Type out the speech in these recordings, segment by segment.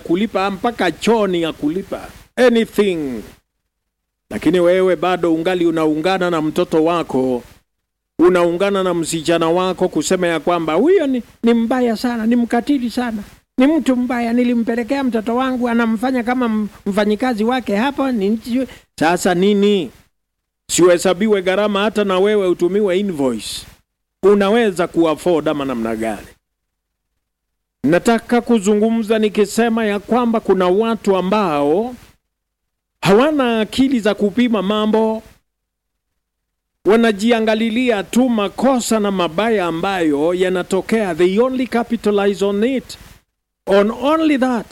kulipa mpaka choni ya kulipa anything, lakini wewe bado ungali unaungana na mtoto wako, unaungana na msichana wako kusema ya kwamba huyo ni, ni mbaya sana, ni mkatili sana, ni mtu mbaya, nilimpelekea mtoto wangu, anamfanya kama mfanyikazi wake hapo. Ni sasa nini? Siuhesabiwe gharama, hata na wewe utumiwe invoice. Unaweza kuafford ama namna gani? Nataka kuzungumza nikisema ya kwamba kuna watu ambao hawana akili za kupima mambo, wanajiangalilia tu makosa na mabaya ambayo yanatokea. They only capitalize on it, on only that,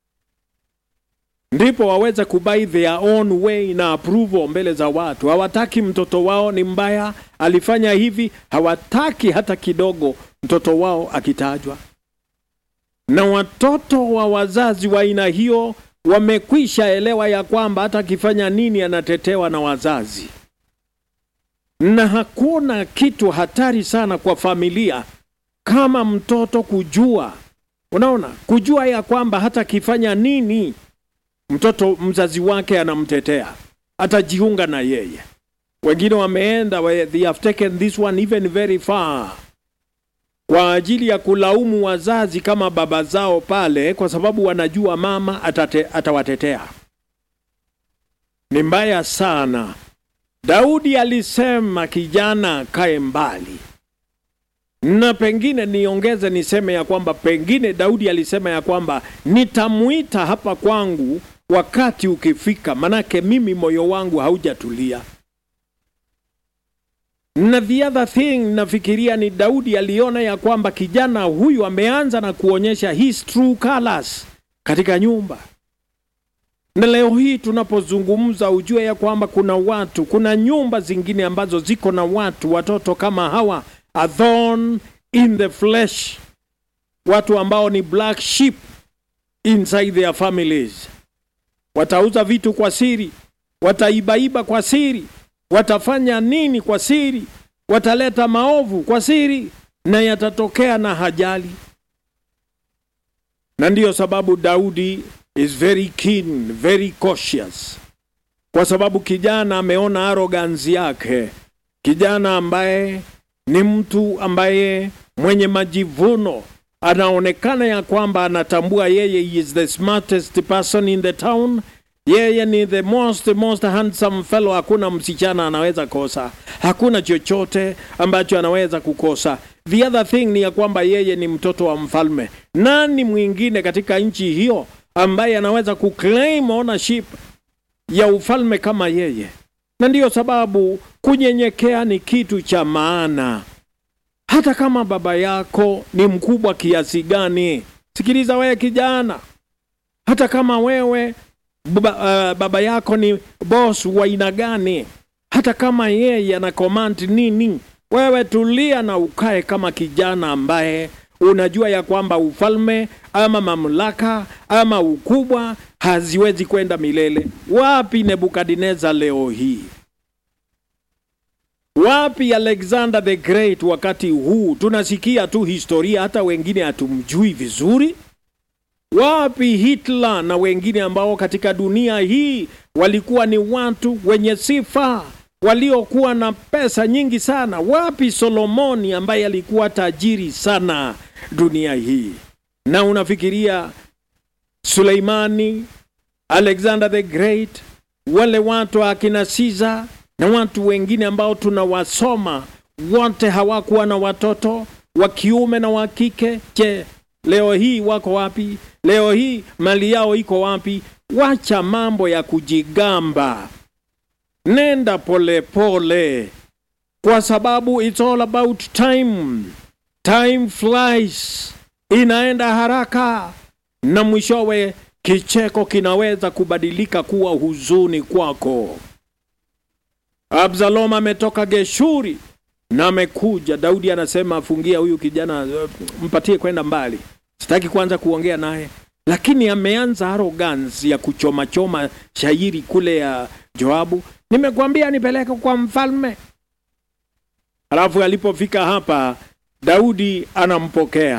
ndipo waweze kubai their own way na approval mbele za watu. Hawataki mtoto wao ni mbaya, alifanya hivi. Hawataki hata kidogo mtoto wao akitajwa na watoto wa wazazi wa aina hiyo wamekwisha elewa ya kwamba hata akifanya nini anatetewa na wazazi, na hakuna kitu hatari sana kwa familia kama mtoto kujua, unaona, kujua ya kwamba hata akifanya nini mtoto mzazi wake anamtetea, atajiunga na yeye. Wengine wameenda, they have taken this one even very far kwa ajili ya kulaumu wazazi kama baba zao pale, kwa sababu wanajua mama atate, atawatetea. Ni mbaya sana. Daudi alisema kijana kae mbali, na pengine niongeze niseme ya kwamba pengine Daudi alisema ya kwamba nitamuita hapa kwangu wakati ukifika, manake mimi moyo wangu haujatulia na the other thing nafikiria ni Daudi aliona ya kwamba kijana huyu ameanza na kuonyesha his true colors katika nyumba. Na leo hii tunapozungumza, ujue ya kwamba kuna watu, kuna nyumba zingine ambazo ziko na watu, watoto kama hawa, a thorn in the flesh, watu ambao ni black sheep inside their families. Watauza vitu kwa siri, wataibaiba kwa siri watafanya nini kwa siri, wataleta maovu kwa siri, na yatatokea na hajali. Na ndiyo sababu Daudi is very keen, very cautious, kwa sababu kijana ameona arrogance yake, kijana ambaye ni mtu ambaye mwenye majivuno, anaonekana ya kwamba anatambua yeye is the smartest person in the town yeye ni the most most handsome fellow. Hakuna msichana anaweza kosa, hakuna chochote ambacho anaweza kukosa. The other thing ni ya kwamba yeye ni mtoto wa mfalme. Nani mwingine katika nchi hiyo ambaye anaweza kuclaim ownership ya ufalme kama yeye? Na ndiyo sababu kunyenyekea ni kitu cha maana, hata kama baba yako ni mkubwa kiasi gani. Sikiliza wewe kijana, hata kama wewe Baba, uh, baba yako ni boss wa aina gani, hata kama yeye ana command nini, wewe tulia na ukae kama kijana ambaye unajua ya kwamba ufalme ama mamlaka ama ukubwa haziwezi kwenda milele. Wapi Nebukadneza leo hii? Wapi Alexander the Great wakati huu? Tunasikia tu historia, hata wengine hatumjui vizuri. Wapi Hitler na wengine ambao katika dunia hii walikuwa ni watu wenye sifa waliokuwa na pesa nyingi sana? Wapi Solomoni ambaye alikuwa tajiri sana dunia hii? Na unafikiria Suleimani, Alexander the Great, wale watu akina Caesar na watu wengine ambao tunawasoma, wote hawakuwa na watoto wa kiume na wa kike. Je, leo hii wako wapi? Leo hii mali yao iko wapi? Wacha mambo ya kujigamba, nenda polepole pole. Kwa sababu it's all about time. Time flies, inaenda haraka, na mwishowe kicheko kinaweza kubadilika kuwa huzuni kwako. Absalom ametoka Geshuri na amekuja. Daudi anasema afungia huyu kijana, mpatie kwenda mbali sitaki kwanza kuongea naye, lakini ameanza arrogance ya kuchomachoma shairi kule ya Joabu, nimekwambia nipeleke kwa mfalme. Alafu alipofika hapa, Daudi anampokea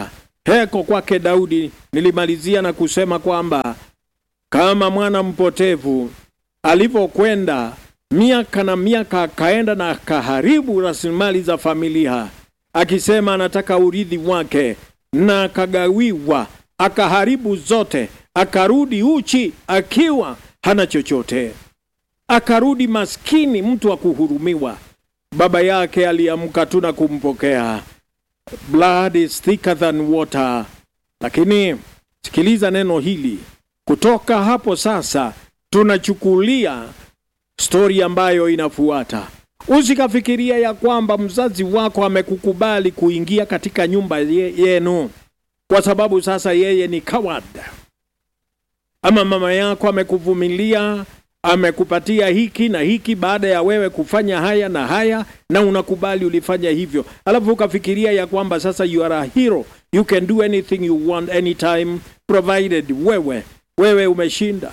heko kwake Daudi. Nilimalizia na kusema kwamba kama mwana mpotevu alivyokwenda miaka na miaka, akaenda na akaharibu rasilimali za familia, akisema anataka urithi wake, na akagawiwa, akaharibu zote, akarudi uchi akiwa hana chochote, akarudi maskini, mtu wa kuhurumiwa. Baba yake aliamka tu na kumpokea. Blood is thicker than water. Lakini sikiliza neno hili, kutoka hapo sasa tunachukulia stori ambayo inafuata. Usikafikiria ya kwamba mzazi wako amekukubali kuingia katika nyumba ye, yenu kwa sababu sasa yeye ni coward, ama mama yako amekuvumilia amekupatia hiki na hiki baada ya wewe kufanya haya na haya, na unakubali ulifanya hivyo, alafu ukafikiria ya kwamba sasa you are a hero, you can do anything you want anytime provided wewe wewe umeshinda.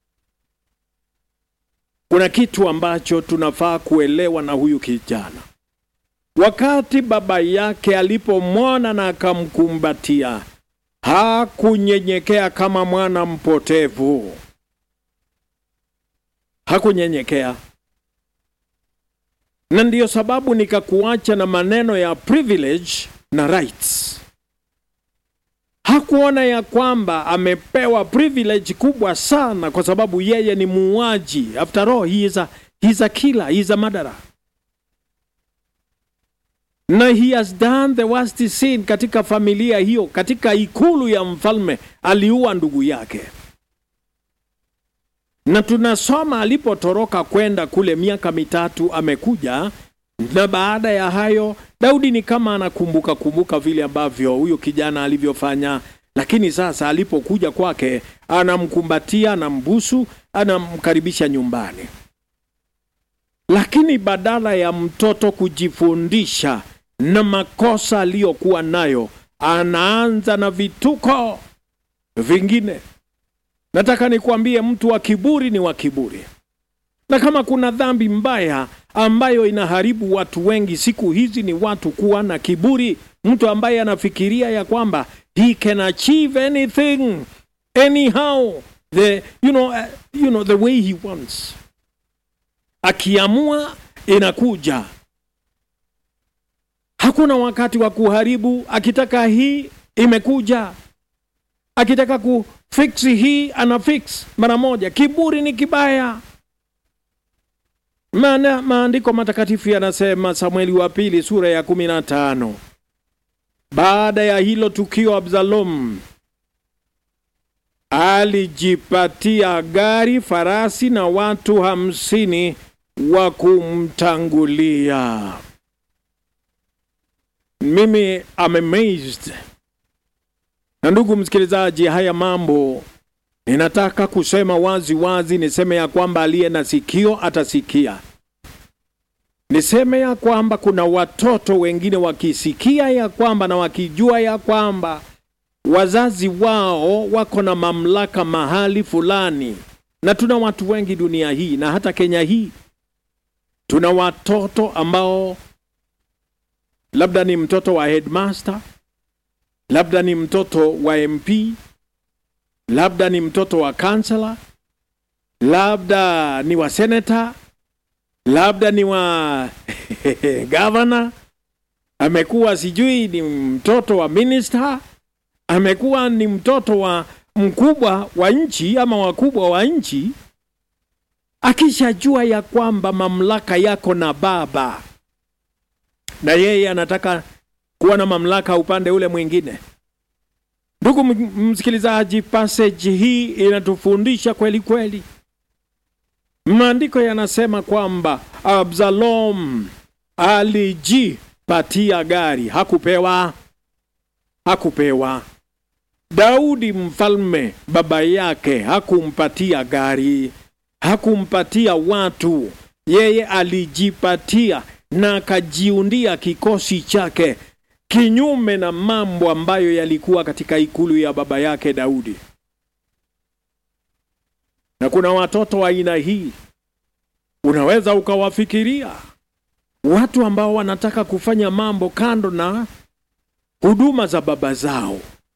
Kuna kitu ambacho tunafaa kuelewa na huyu kijana. Wakati baba yake alipomwona na akamkumbatia, hakunyenyekea kama mwana mpotevu hakunyenyekea. Na ndiyo sababu nikakuacha na maneno ya privilege na rights. Hakuona ya kwamba amepewa privilege kubwa sana kwa sababu yeye ni muuaji. After all, he is a, he is a killer, he is a murderer. Na he has done the worst sin katika familia hiyo, katika ikulu ya mfalme aliua ndugu yake na tunasoma alipotoroka kwenda kule miaka mitatu amekuja, na baada ya hayo Daudi ni kama anakumbuka kumbuka vile ambavyo huyo kijana alivyofanya, lakini sasa alipokuja kwake anamkumbatia, anambusu, anamkaribisha nyumbani. Lakini badala ya mtoto kujifundisha na makosa aliyokuwa nayo, anaanza na vituko vingine. Nataka nikwambie mtu wa kiburi ni wa kiburi, na kama kuna dhambi mbaya ambayo inaharibu watu wengi siku hizi ni watu kuwa na kiburi. Mtu ambaye anafikiria ya kwamba he can achieve anything anyhow the, you know, uh, you know, the way he wants, akiamua inakuja. Hakuna wakati wa kuharibu. Akitaka hii imekuja, akitaka ku fix hii ana fix mara moja. Kiburi ni kibaya. Maana maandiko matakatifu yanasema, Samueli wa pili sura ya kumi na tano baada ya hilo tukio, Absalom alijipatia gari, farasi na watu hamsini wa kumtangulia. Mimi am amazed na ndugu msikilizaji, haya mambo ninataka kusema wazi wazi, niseme ya kwamba aliye na sikio atasikia. Niseme ya kwamba kuna watoto wengine wakisikia ya kwamba na wakijua ya kwamba wazazi wao wako na mamlaka mahali fulani, na tuna watu wengi dunia hii na hata Kenya hii, tuna watoto ambao labda ni mtoto wa headmaster labda ni mtoto wa MP, labda ni mtoto wa kansela, labda ni wa senata, labda ni wa gavana, amekuwa sijui ni mtoto wa minister, amekuwa ni mtoto wa mkubwa wa nchi ama wakubwa wa nchi, akishajua ya kwamba mamlaka yako na baba, na yeye anataka kuwa na mamlaka upande ule mwingine. Ndugu msikilizaji, passage hii inatufundisha kweli kweli. Maandiko yanasema kwamba Absalom alijipatia gari, hakupewa, hakupewa. Daudi mfalme baba yake hakumpatia gari, hakumpatia watu, yeye alijipatia na akajiundia kikosi chake kinyume na mambo ambayo yalikuwa katika ikulu ya baba yake Daudi. Na kuna watoto wa aina hii, unaweza ukawafikiria watu ambao wanataka kufanya mambo kando na huduma za baba zao,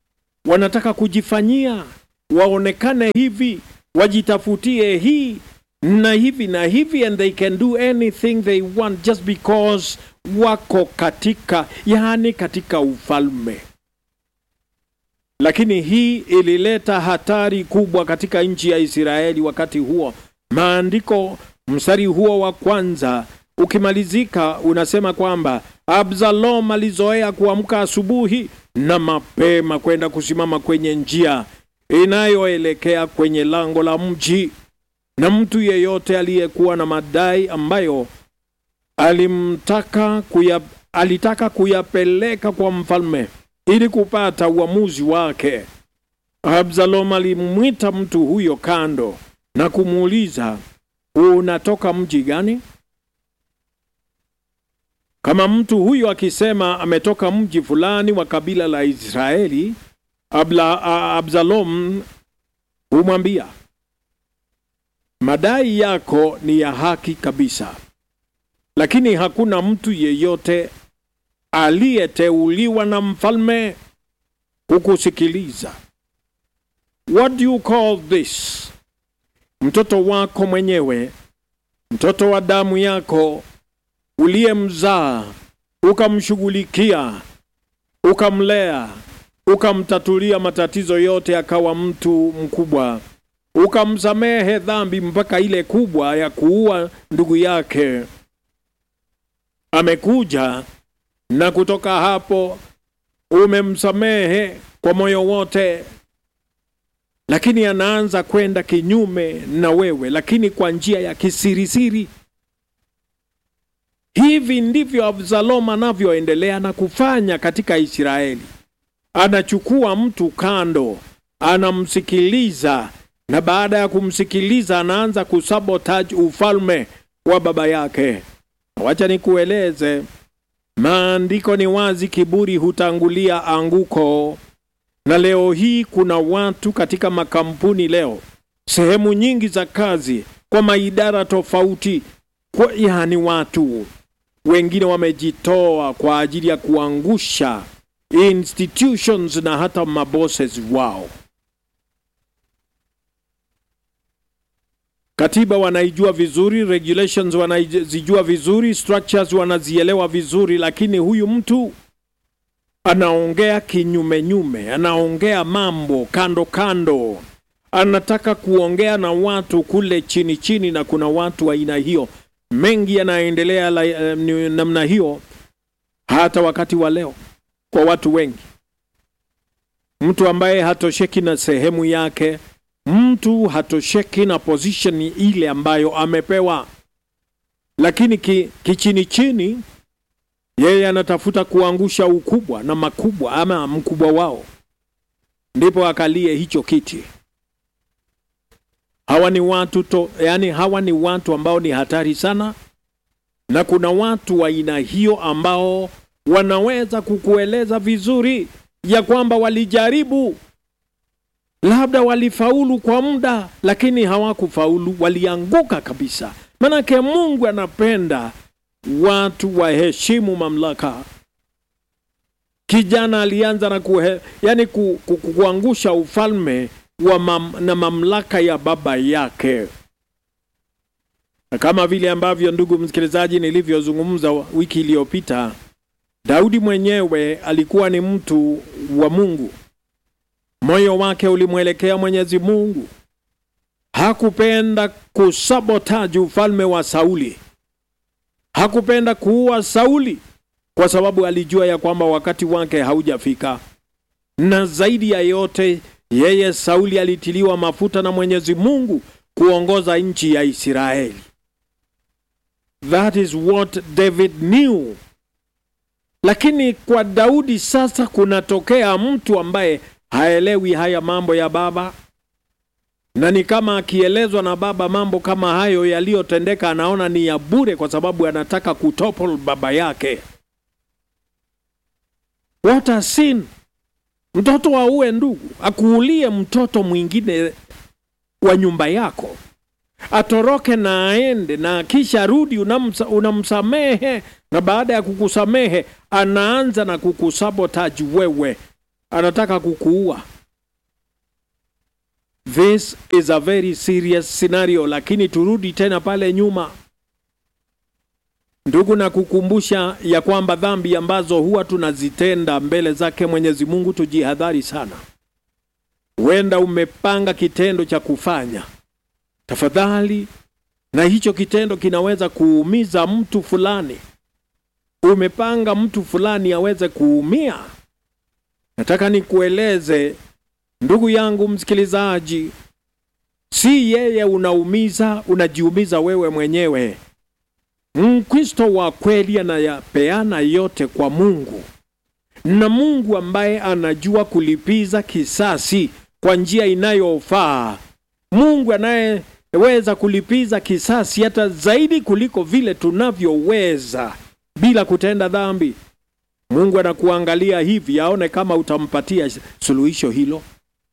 wanataka kujifanyia waonekane hivi, wajitafutie hii na hivi na hivi, and they can do anything they want just because wako katika, yaani katika ufalme. Lakini hii ilileta hatari kubwa katika nchi ya Israeli wakati huo. Maandiko mstari huo wa kwanza ukimalizika unasema kwamba Absalom alizoea kuamka asubuhi na mapema kwenda kusimama kwenye njia inayoelekea kwenye lango la mji, na mtu yeyote aliyekuwa na madai ambayo alimtaka kuya, alitaka kuyapeleka kwa mfalme ili kupata uamuzi wake. Absalom alimwita mtu huyo kando na kumuuliza, unatoka mji gani? Kama mtu huyo akisema ametoka mji fulani wa kabila la Israeli, Abla, Absalom humwambia madai yako ni ya haki kabisa, lakini hakuna mtu yeyote aliyeteuliwa na mfalme kukusikiliza. What do you call this? Mtoto wako mwenyewe, mtoto wa damu yako uliyemzaa, ukamshughulikia, ukamlea, ukamtatulia matatizo yote, akawa mtu mkubwa, ukamsamehe dhambi mpaka ile kubwa ya kuua ndugu yake. Amekuja na kutoka hapo umemsamehe kwa moyo wote, lakini anaanza kwenda kinyume na wewe, lakini kwa njia ya kisirisiri. Hivi ndivyo Absalom anavyoendelea na kufanya katika Israeli. Anachukua mtu kando, anamsikiliza, na baada ya kumsikiliza anaanza kusabotage ufalme wa baba yake. Wacha nikueleze, maandiko ni wazi, kiburi hutangulia anguko. Na leo hii kuna watu katika makampuni leo, sehemu nyingi za kazi, kwa maidara tofauti, kwa yani watu wengine wamejitoa kwa ajili ya kuangusha institutions na hata mabosses wao. Katiba wanaijua vizuri, regulations wanazijua vizuri, structures wanazielewa vizuri, lakini huyu mtu anaongea kinyume nyume, anaongea mambo kando kando, anataka kuongea na watu kule chini chini, na kuna watu wa aina hiyo mengi yanaendelea uh, namna hiyo hata wakati wa leo kwa watu wengi. Mtu ambaye hatosheki na sehemu yake, mtu hatosheki na position ile ambayo amepewa, lakini ki, kichini chini yeye anatafuta kuangusha ukubwa na makubwa ama mkubwa wao, ndipo akalie hicho kiti. Hawa ni watu to, yani hawa ni watu ambao ni hatari sana, na kuna watu wa aina hiyo ambao wanaweza kukueleza vizuri ya kwamba walijaribu, labda walifaulu kwa muda, lakini hawakufaulu, walianguka kabisa. Manake Mungu anapenda watu waheshimu mamlaka. Kijana alianza na kuhe, yani ku, ku, ku, kuangusha ufalme wa mam, na mamlaka ya baba yake, na kama vile ambavyo ndugu msikilizaji, nilivyozungumza wiki iliyopita, Daudi mwenyewe alikuwa ni mtu wa Mungu, moyo wake ulimwelekea Mwenyezi Mungu. Hakupenda kusabotaji ufalme wa Sauli, hakupenda kuua Sauli kwa sababu alijua ya kwamba wakati wake haujafika, na zaidi ya yote yeye Sauli alitiliwa mafuta na Mwenyezi Mungu kuongoza nchi ya Israeli. That is what David knew. Lakini kwa Daudi sasa kunatokea mtu ambaye haelewi haya mambo ya baba, na ni kama akielezwa na baba mambo kama hayo yaliyotendeka, anaona ni ya bure, kwa sababu anataka kutopol baba yake. What a sin! Mtoto auwe ndugu, akuulie mtoto mwingine wa nyumba yako, atoroke na aende, na kisha rudi, unamsa, unamsamehe, na baada ya kukusamehe anaanza na kukusabotaji wewe, anataka kukuua. this is a very serious scenario. Lakini turudi tena pale nyuma, ndugu, na kukumbusha ya kwamba dhambi ambazo huwa tunazitenda mbele zake Mwenyezi Mungu, tujihadhari sana. Huenda umepanga kitendo cha kufanya, tafadhali, na hicho kitendo kinaweza kuumiza mtu fulani. Umepanga mtu fulani aweze kuumia. Nataka nikueleze ndugu yangu msikilizaji, si yeye unaumiza, unajiumiza wewe mwenyewe. Mkristo wa kweli anayapeana yote kwa Mungu, na Mungu ambaye anajua kulipiza kisasi kwa njia inayofaa, Mungu anayeweza kulipiza kisasi hata zaidi kuliko vile tunavyoweza bila kutenda dhambi. Mungu anakuangalia hivi aone kama utampatia suluhisho hilo.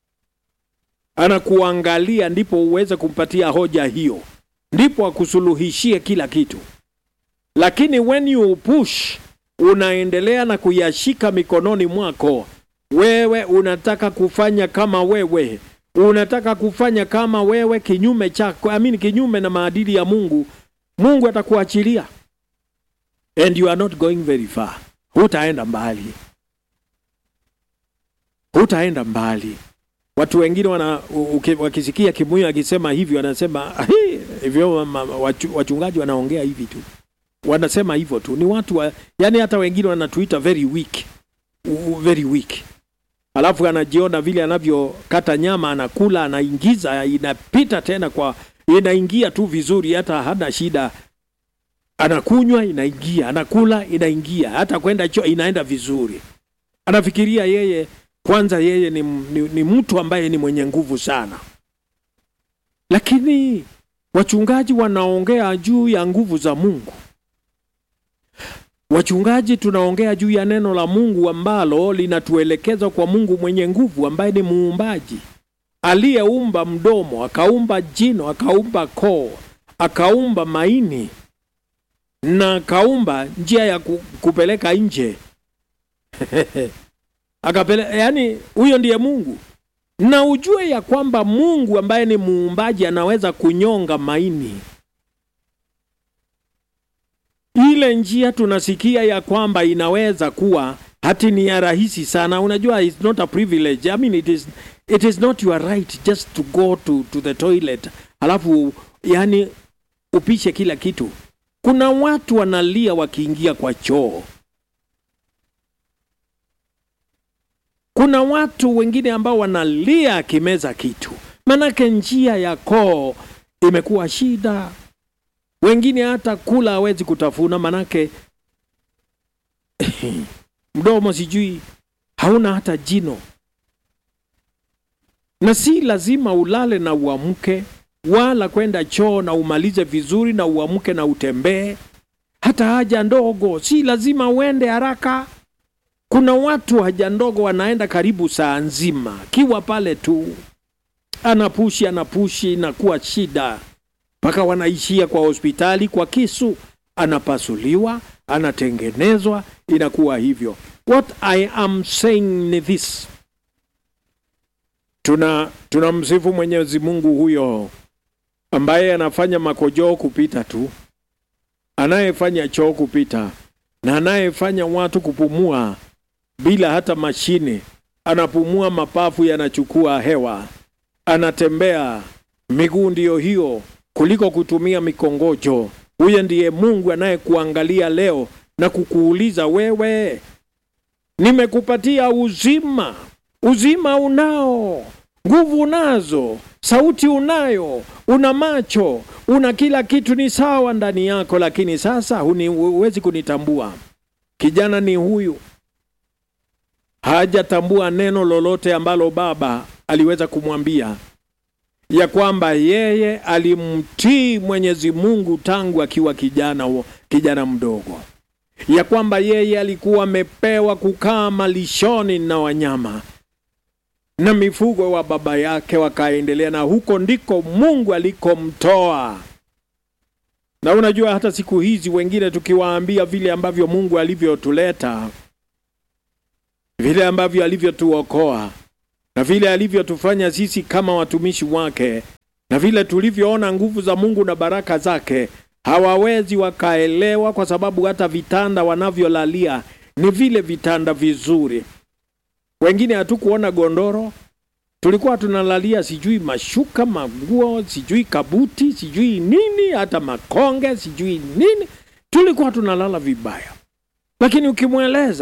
Anakuangalia ndipo uweze kumpatia hoja hiyo, ndipo akusuluhishie kila kitu. Lakini when you push, unaendelea na kuyashika mikononi mwako, wewe unataka kufanya kama wewe, unataka kufanya kama wewe, kinyume chako, amini, kinyume na maadili ya Mungu, Mungu atakuachilia and you are not going very far. Hutaenda mbali, hutaenda mbali. Watu wengine wana uki- wakisikia Kimuyu akisema hivyo wanasema "Ahi, hivyo ma- ma- wachu- wachungaji wanaongea hivi tu, wanasema hivyo tu. Ni watu wa, yani hata wengine wanatuita very weak, U- very weak. Alafu anajiona vile anavyokata nyama, anakula, anaingiza, inapita tena kwa inaingia tu vizuri, hata hana shida anakunywa inaingia, anakula inaingia, hata kwenda choo inaenda vizuri. Anafikiria yeye kwanza, yeye ni, ni, ni mtu ambaye ni mwenye nguvu sana, lakini wachungaji wanaongea juu ya nguvu za Mungu. Wachungaji tunaongea juu ya neno la Mungu ambalo linatuelekeza kwa Mungu mwenye nguvu, ambaye ni muumbaji aliyeumba mdomo, akaumba jino, akaumba koo, akaumba maini na kaumba njia ya ku, kupeleka nje akapele, yani huyo ndiye Mungu. Na ujue ya kwamba Mungu ambaye ni muumbaji anaweza kunyonga maini. Ile njia tunasikia ya kwamba inaweza kuwa hati ni ya rahisi sana. Unajua, it's not a privilege. I mean, it is, it is not your right just to go to, to the toilet alafu yani upishe kila kitu. Kuna watu wanalia wakiingia kwa choo. Kuna watu wengine ambao wanalia akimeza kitu, manake njia ya koo imekuwa shida. Wengine hata kula hawezi kutafuna, manake mdomo sijui hauna hata jino. Na si lazima ulale na uamke wala kwenda choo na umalize vizuri na uamke na utembee. Hata haja ndogo si lazima uende haraka. Kuna watu haja ndogo wanaenda karibu saa nzima, kiwa pale tu anapushi anapushi, inakuwa shida mpaka wanaishia kwa hospitali kwa kisu, anapasuliwa, anatengenezwa, inakuwa hivyo. What I am saying ni this, tuna tunamsifu Mwenyezi Mungu huyo ambaye anafanya makojoo kupita tu, anayefanya choo kupita, na anayefanya watu kupumua bila hata mashine. Anapumua, mapafu yanachukua hewa, anatembea, miguu ndiyo hiyo, kuliko kutumia mikongojo. Huyo ndiye Mungu anayekuangalia leo na kukuuliza wewe, nimekupatia uzima, uzima unao nguvu unazo, sauti unayo, una macho, una kila kitu, ni sawa ndani yako, lakini sasa huni- huwezi kunitambua. Kijana ni huyu, hajatambua neno lolote ambalo baba aliweza kumwambia ya kwamba yeye alimtii Mwenyezi Mungu tangu akiwa kijana, kijana mdogo, ya kwamba yeye alikuwa amepewa kukaa malishoni na wanyama na mifugo wa baba yake, wakaendelea na huko ndiko Mungu alikomtoa. Na unajua hata siku hizi wengine tukiwaambia vile ambavyo Mungu alivyotuleta, vile ambavyo alivyotuokoa, na vile alivyotufanya sisi kama watumishi wake na vile tulivyoona nguvu za Mungu na baraka zake, hawawezi wakaelewa, kwa sababu hata vitanda wanavyolalia ni vile vitanda vizuri. Wengine hatukuona gondoro, tulikuwa tunalalia sijui mashuka, maguo, sijui kabuti, sijui nini, hata makonge, sijui nini, tulikuwa tunalala vibaya. Lakini ukimweleza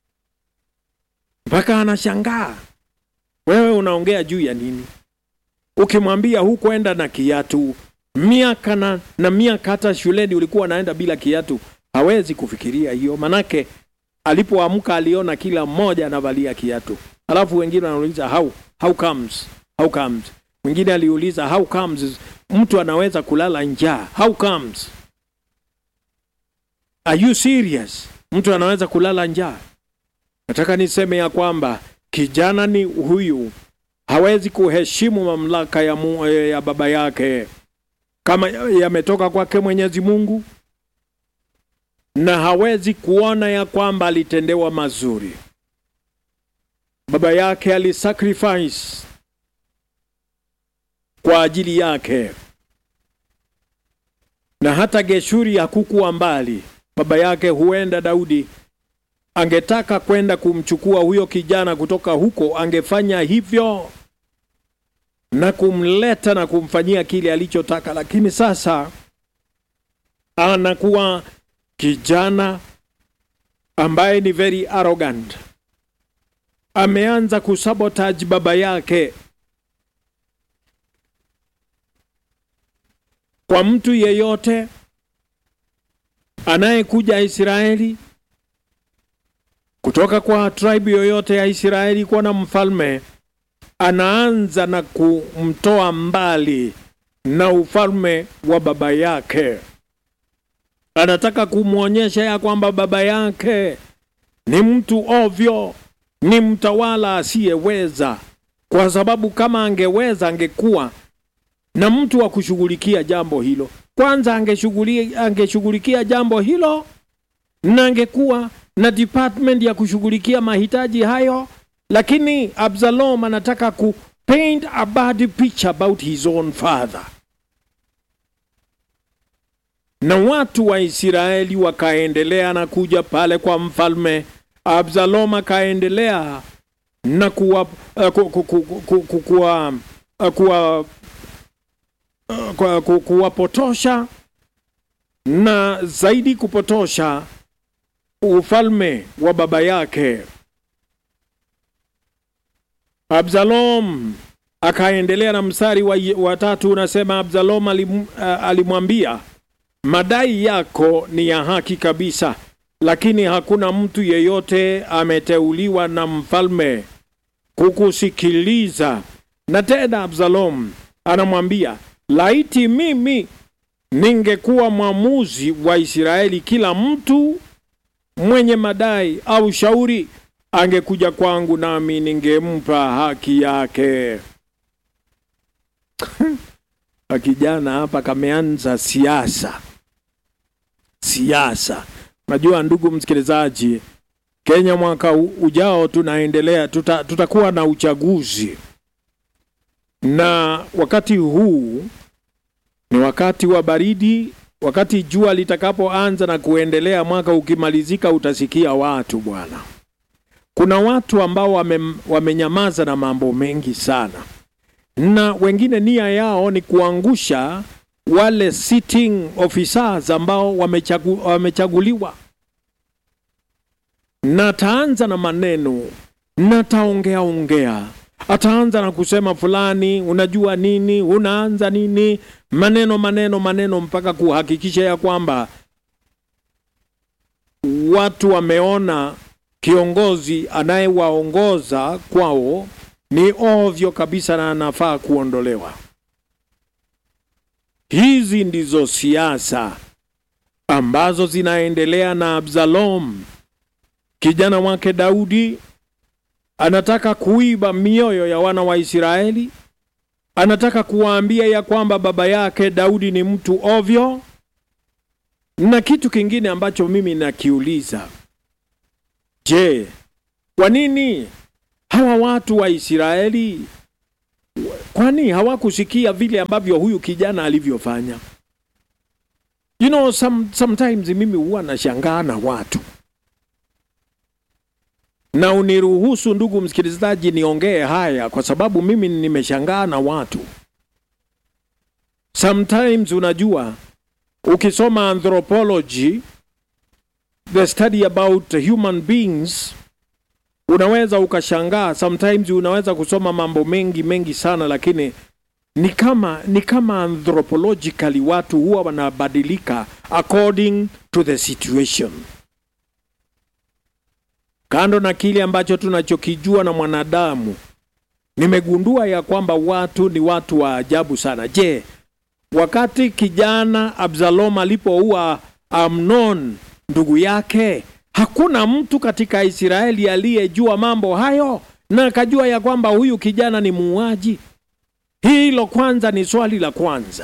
mpaka anashangaa, wewe unaongea juu ya nini? Ukimwambia hukuenda na kiatu miaka na, na miaka, hata shuleni ulikuwa naenda bila kiatu, hawezi kufikiria hiyo, manake alipoamka aliona kila mmoja anavalia kiatu, alafu wengine wanauliza how, how comes, how comes. Mwingine aliuliza how comes mtu anaweza kulala njaa, how comes, are you serious? Mtu anaweza kulala njaa? Nataka niseme ya kwamba kijana ni huyu hawezi kuheshimu mamlaka ya, mu, ya baba yake kama yametoka kwake Mwenyezi Mungu, na hawezi kuona ya kwamba alitendewa mazuri. Baba yake alisacrifice kwa ajili yake, na hata Geshuri hakukuwa mbali. Baba yake huenda Daudi angetaka kwenda kumchukua huyo kijana kutoka huko, angefanya hivyo na kumleta na kumfanyia kile alichotaka, lakini sasa anakuwa kijana ambaye ni very arrogant. Ameanza kusabotage baba yake. Kwa mtu yeyote anayekuja Israeli kutoka kwa tribe yoyote ya Israeli kuwa na mfalme anaanza na kumtoa mbali na ufalme wa baba yake. Anataka kumwonyesha ya kwamba baba yake ni mtu ovyo, ni mtawala asiyeweza, kwa sababu kama angeweza angekuwa na mtu wa kushughulikia jambo hilo. Kwanza angeshughulikia angeshughulikia jambo hilo na angekuwa na department ya kushughulikia mahitaji hayo lakini Absalom anataka ku paint a bad picture about his own father, na watu wa Israeli wakaendelea na kuja pale kwa mfalme. Absalom akaendelea na kuwa kuwapotosha na zaidi kupotosha ufalme wa baba yake. Absalom akaendelea na mstari wa, wa tatu unasema, Absalom alim, uh, alimwambia madai yako ni ya haki kabisa, lakini hakuna mtu yeyote ameteuliwa na mfalme kukusikiliza. Na tena Absalom anamwambia laiti mimi ningekuwa mwamuzi wa Israeli, kila mtu mwenye madai au shauri angekuja kwangu nami ningempa haki yake. Kijana hapa kameanza siasa, siasa. Najua ndugu msikilizaji, Kenya mwaka ujao tunaendelea, tuta, tutakuwa na uchaguzi, na wakati huu ni wakati wa baridi. Wakati jua litakapoanza na kuendelea, mwaka ukimalizika, utasikia watu bwana kuna watu ambao wame, wamenyamaza na mambo mengi sana, na wengine nia yao ni kuangusha wale sitting officers ambao wamechagu, wamechaguliwa. Na ataanza na maneno na ataongea ongea, ataanza na kusema fulani, unajua nini, unaanza nini, maneno maneno maneno, mpaka kuhakikisha ya kwamba watu wameona kiongozi anayewaongoza kwao ni ovyo kabisa na anafaa kuondolewa. Hizi ndizo siasa ambazo zinaendelea na Absalom. Kijana wake Daudi anataka kuiba mioyo ya wana wa Israeli, anataka kuwaambia ya kwamba baba yake Daudi ni mtu ovyo. Na kitu kingine ambacho mimi nakiuliza Je, kwa nini hawa watu wa Israeli kwani hawakusikia vile ambavyo huyu kijana alivyofanya? You know, some, sometimes mimi huwa nashangaa na watu na uniruhusu ndugu msikilizaji niongee haya kwa sababu mimi nimeshangaa na watu. Sometimes unajua, ukisoma anthropology, the study about human beings, unaweza ukashangaa. Sometimes unaweza kusoma mambo mengi mengi sana, lakini ni kama ni kama anthropologically watu huwa wanabadilika according to the situation. Kando na kile ambacho tunachokijua na mwanadamu, nimegundua ya kwamba watu ni watu wa ajabu sana. Je, wakati kijana Absalom alipoua Amnon ndugu yake, hakuna mtu katika Israeli aliyejua mambo hayo na akajua ya kwamba huyu kijana ni muuaji? Hilo kwanza ni swali la kwanza.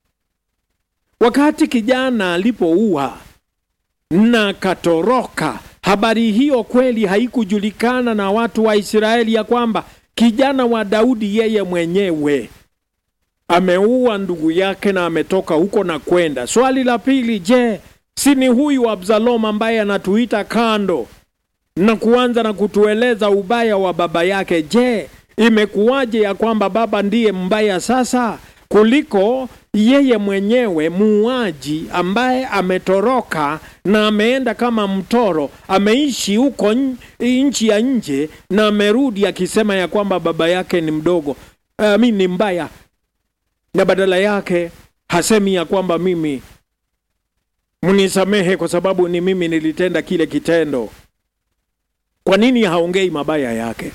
Wakati kijana alipoua na katoroka, habari hiyo kweli haikujulikana na watu wa Israeli ya kwamba kijana wa Daudi yeye mwenyewe ameua ndugu yake na ametoka huko na kwenda. Swali la pili, je, si ni huyu Absalom ambaye anatuita kando na kuanza na kutueleza ubaya wa baba yake? Je, imekuwaje ya kwamba baba ndiye mbaya sasa kuliko yeye mwenyewe muuaji ambaye ametoroka na ameenda kama mtoro, ameishi huko nchi ya nje na amerudi akisema ya kwamba baba yake ni mdogo, uh, mi ni mbaya, na badala yake hasemi ya kwamba mimi mnisamehe kwa sababu ni mimi nilitenda kile kitendo. Kwa nini haongei mabaya yake?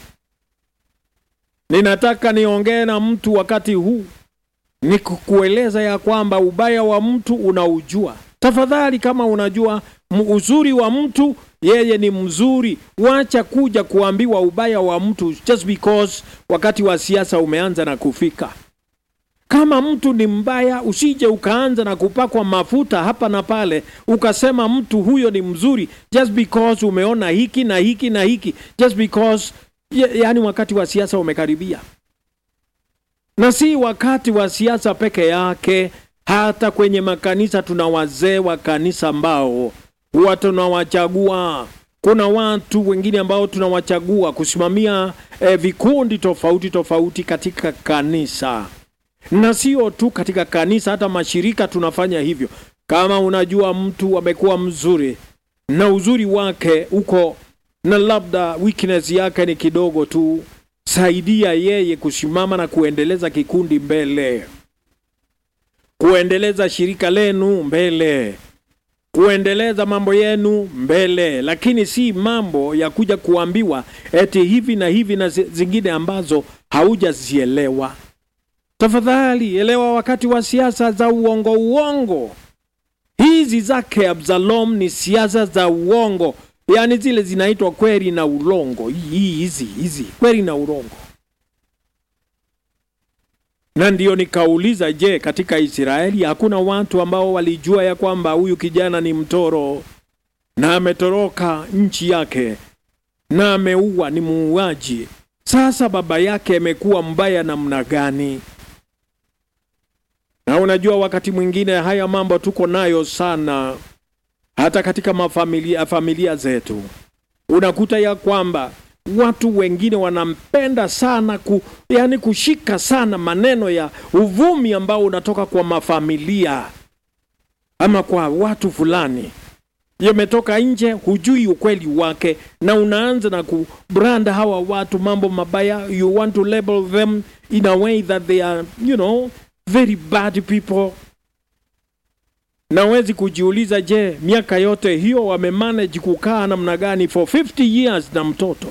Ninataka niongee na mtu wakati huu ni kukueleza ya kwamba ubaya wa mtu unaujua. Tafadhali, kama unajua uzuri wa mtu, yeye ni mzuri, wacha kuja kuambiwa ubaya wa mtu just because wakati wa siasa umeanza na kufika. Kama mtu ni mbaya, usije ukaanza na kupakwa mafuta hapa na pale, ukasema mtu huyo ni mzuri just because umeona hiki na hiki na hiki, just because yaani wakati wa siasa umekaribia na si wakati wa siasa peke yake. Hata kwenye makanisa tuna wazee wa kanisa ambao huwa tunawachagua. Kuna watu wengine ambao tunawachagua kusimamia eh, vikundi tofauti tofauti katika kanisa, na sio tu katika kanisa, hata mashirika tunafanya hivyo. Kama unajua mtu amekuwa mzuri na uzuri wake uko na labda weakness yake ni kidogo tu saidia yeye kusimama na kuendeleza kikundi mbele, kuendeleza shirika lenu mbele, kuendeleza mambo yenu mbele, lakini si mambo ya kuja kuambiwa eti hivi na hivi na zingine ambazo haujazielewa. Tafadhali elewa, wakati wa siasa za uongo uongo hizi zake Absalom ni siasa za uongo yaani zile zinaitwa kweli na ulongo. Hii hizi hizi kweli na ulongo. Na ndiyo nikauliza, je, katika Israeli hakuna watu ambao walijua ya kwamba huyu kijana ni mtoro na ametoroka nchi yake na ameua, ni muuaji? Sasa baba yake amekuwa mbaya namna gani? Na unajua wakati mwingine haya mambo tuko nayo sana hata katika mafamilia familia zetu unakuta ya kwamba watu wengine wanampenda sana ku, yani kushika sana maneno ya uvumi ambao unatoka kwa mafamilia ama kwa watu fulani, yametoka nje, hujui ukweli wake, na unaanza na kubranda hawa watu mambo mabaya. You want to label them in a way that they are you know very bad people Nawezi kujiuliza, je, miaka yote hiyo wamemanage kukaa namna gani for 50 years na mtoto?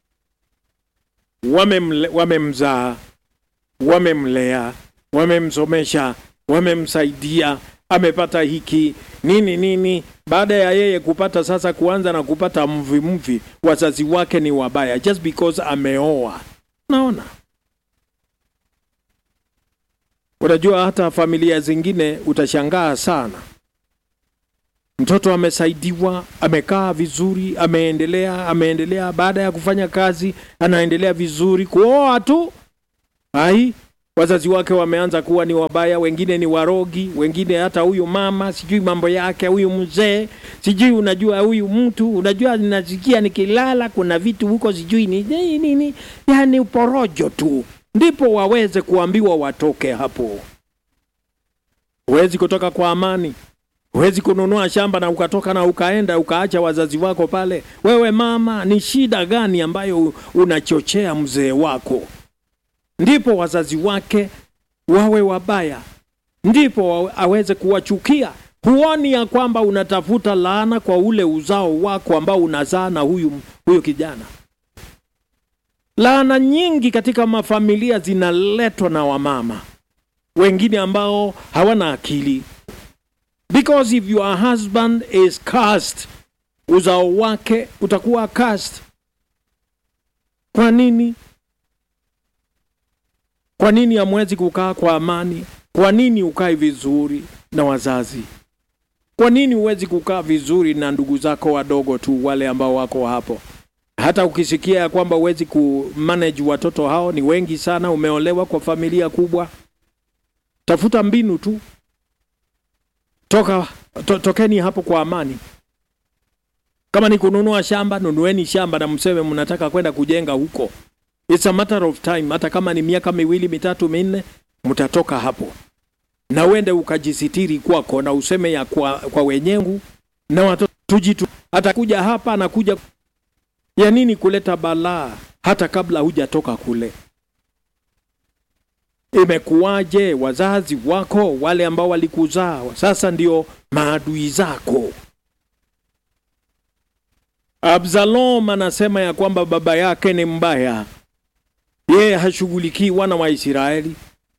Wamemzaa, wamemlea, wamemsomesha, wamemsaidia, amepata hiki nini nini. Baada ya yeye kupata sasa, kuanza na kupata mvi mvi, wazazi wake ni wabaya just because ameoa. Naona Unajua, hata familia zingine utashangaa sana. mtoto amesaidiwa, amekaa vizuri, ameendelea ameendelea, baada ya kufanya kazi anaendelea vizuri, kuoa tu ai wazazi wake wameanza kuwa ni wabaya, wengine ni warogi, wengine hata huyu mama sijui mambo yake, huyu mzee sijui, unajua huyu mtu, unajua nasikia nikilala kuna vitu huko sijui ni nini nini, yani uporojo tu, ndipo waweze kuambiwa watoke hapo. Huwezi kutoka kwa amani, huwezi kununua shamba na ukatoka na ukaenda ukaacha wazazi wako pale. Wewe mama, ni shida gani ambayo unachochea mzee wako? ndipo wazazi wake wawe wabaya, ndipo aweze kuwachukia. Huoni ya kwamba unatafuta laana kwa ule uzao wako ambao unazaa na huyu, huyu kijana? Laana nyingi katika mafamilia zinaletwa na wamama wengine ambao hawana akili, because if your husband is cursed, uzao wake utakuwa cursed. Kwa nini? Kwa nini hamwezi kukaa kwa amani? Kwa nini ukae vizuri na wazazi? Kwa nini huwezi kukaa vizuri na ndugu zako wadogo tu, wale ambao wako hapo? Hata ukisikia ya kwamba huwezi kumanage watoto hao, ni wengi sana, umeolewa kwa familia kubwa, tafuta mbinu tu, toka to, tokeni hapo kwa amani. Kama ni kununua shamba, nunueni shamba na mseme mnataka kwenda kujenga huko. It's a matter of time. Hata kama ni miaka miwili mitatu minne, mtatoka hapo na uende ukajisitiri kwako na useme ya kwa, kwa wenyengu na watoto tujitu. Atakuja hapa anakuja ya nini kuleta balaa hata kabla hujatoka kule? Imekuwaje? Wazazi wako wale ambao walikuzaa sasa ndio maadui zako. Absalom anasema ya kwamba baba yake ni mbaya yeye hashughulikii wana wa Israeli,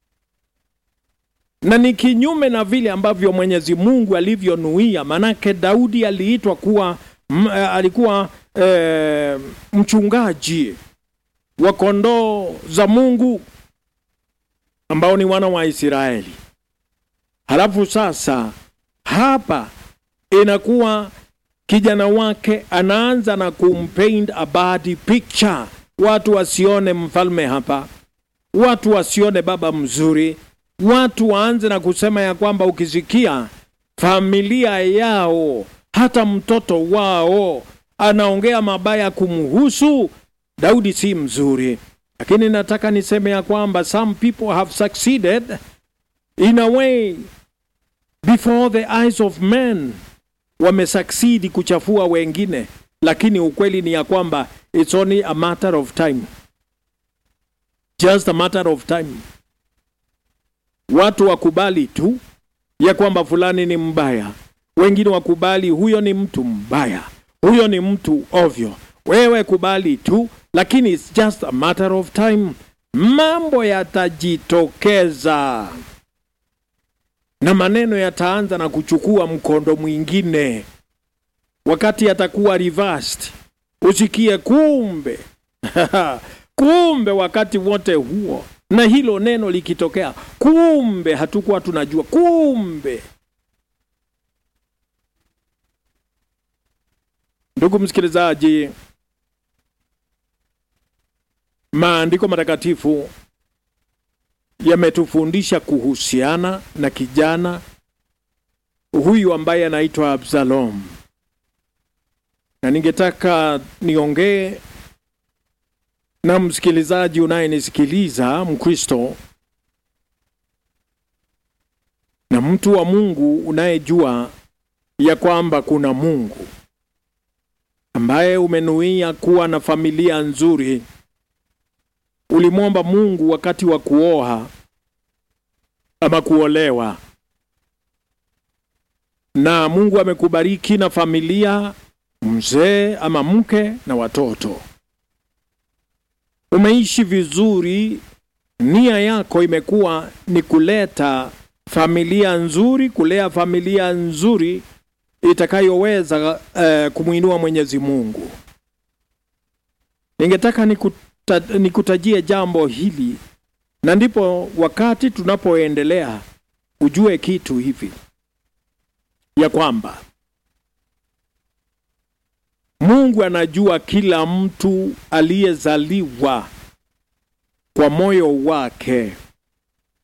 na ni kinyume na vile ambavyo Mwenyezi Mungu alivyonuia. Manake Daudi aliitwa kuwa m, alikuwa e, mchungaji wa kondoo za Mungu ambao ni wana wa Israeli. Halafu sasa hapa inakuwa kijana wake anaanza na kumpaint a bad picture watu wasione mfalme hapa, watu wasione baba mzuri, watu waanze na kusema ya kwamba ukisikia familia yao, hata mtoto wao anaongea mabaya kumhusu Daudi, si mzuri. Lakini nataka niseme ya kwamba some people have succeeded in a way before the eyes of men, wamesucceed kuchafua wengine, lakini ukweli ni ya kwamba It's only a matter of time. Just a matter of time. Watu wakubali tu ya kwamba fulani ni mbaya, wengine wakubali huyo ni mtu mbaya, huyo ni mtu ovyo. Wewe kubali tu, lakini it's just a matter of time. Mambo yatajitokeza na maneno yataanza na kuchukua mkondo mwingine, wakati yatakuwa reversed usikie kumbe kumbe wakati wote huo na hilo neno likitokea, kumbe hatukuwa tunajua, kumbe. Ndugu msikilizaji, maandiko matakatifu yametufundisha kuhusiana na kijana huyu ambaye anaitwa Absalom na ningetaka niongee na msikilizaji unayenisikiliza, Mkristo na mtu wa Mungu unayejua ya kwamba kuna Mungu ambaye umenuia kuwa na familia nzuri. Ulimwomba Mungu wakati wa kuoa ama kuolewa, na Mungu amekubariki na familia mzee ama mke na watoto, umeishi vizuri. Nia yako imekuwa ni kuleta familia nzuri, kulea familia nzuri itakayoweza uh, kumwinua Mwenyezi Mungu. Ningetaka nikuta, nikutajie jambo hili, na ndipo wakati tunapoendelea ujue kitu hivi ya kwamba Mungu anajua kila mtu aliyezaliwa kwa moyo wake